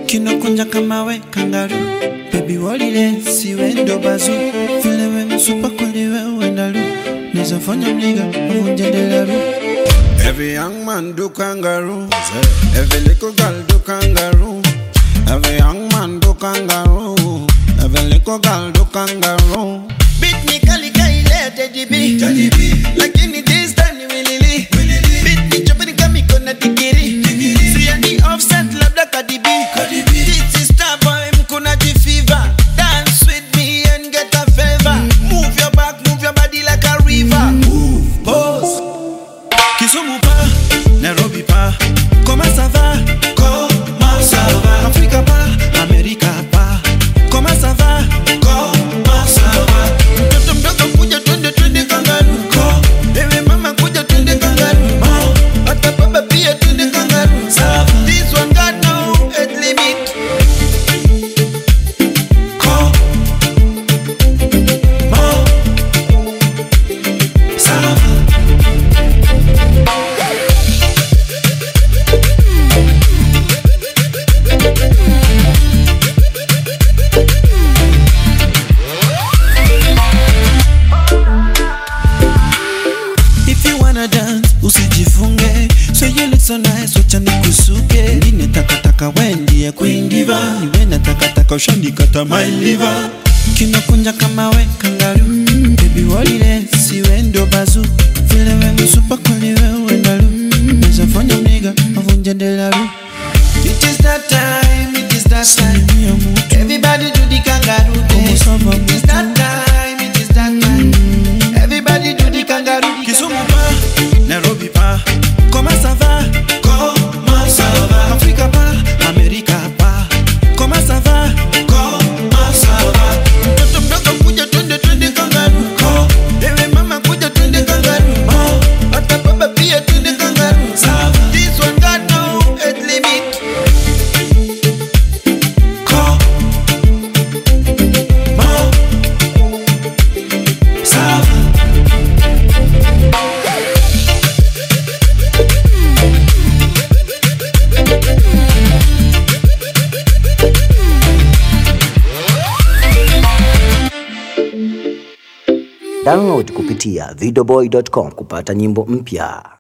kinokunja kama we kangaru bebi walile siwe ndo bazu vile we msupa kweli we uendalu nizafanya mliga uvunje delaru Every young man do kangaroo. Every little girl do kangaroo. Every young man do kangaroo. Every little girl do kangaroo. Beat me kali kaile Teddy B Lakini this time ni wilili Beat me chopeni kama iko na digiri Si ati offset labda Cardi B This is star boy mkuna jifiva Dance with me and get a favor Move your back, move your body like a river Pose Kisumu pa, Nairobi pa Comment ça va? Comment ça va? Africa pa, America pa Comment ça va? Comment ça va? Mtoto mdogo kuja twende twende kangaru Ewe mama kuja twende kangaru Hata baba pia twende kangaru This one got no age limit If you wanna dance, usijifunge So you look so nice, wacha nikusuke Ndine takataka we ndiye queen diva Niwe na takataka ushanikata my liver Kinakunja kama we kangaru Baby walile, siwe ndo bazu Vile we msupa kweli we uendalu Nezafanya mniga, avunje delaru It is that time, it is that time Everybody do the kangaroo dance It is that time, it is that time Everybody do the kangaroo Kisumu pa, Nairobi pa Comment ça va? Comment ça va? Africa pa, America pa Comment ça va? Comment ça va? Mtoto mdogo kuja twende twende kangaroo Ewe mama kuja twende kangaroo Hata baba pia twende kangaroo This one got no age limit Ça va Download kupitia videoboy.com kupata nyimbo mpya.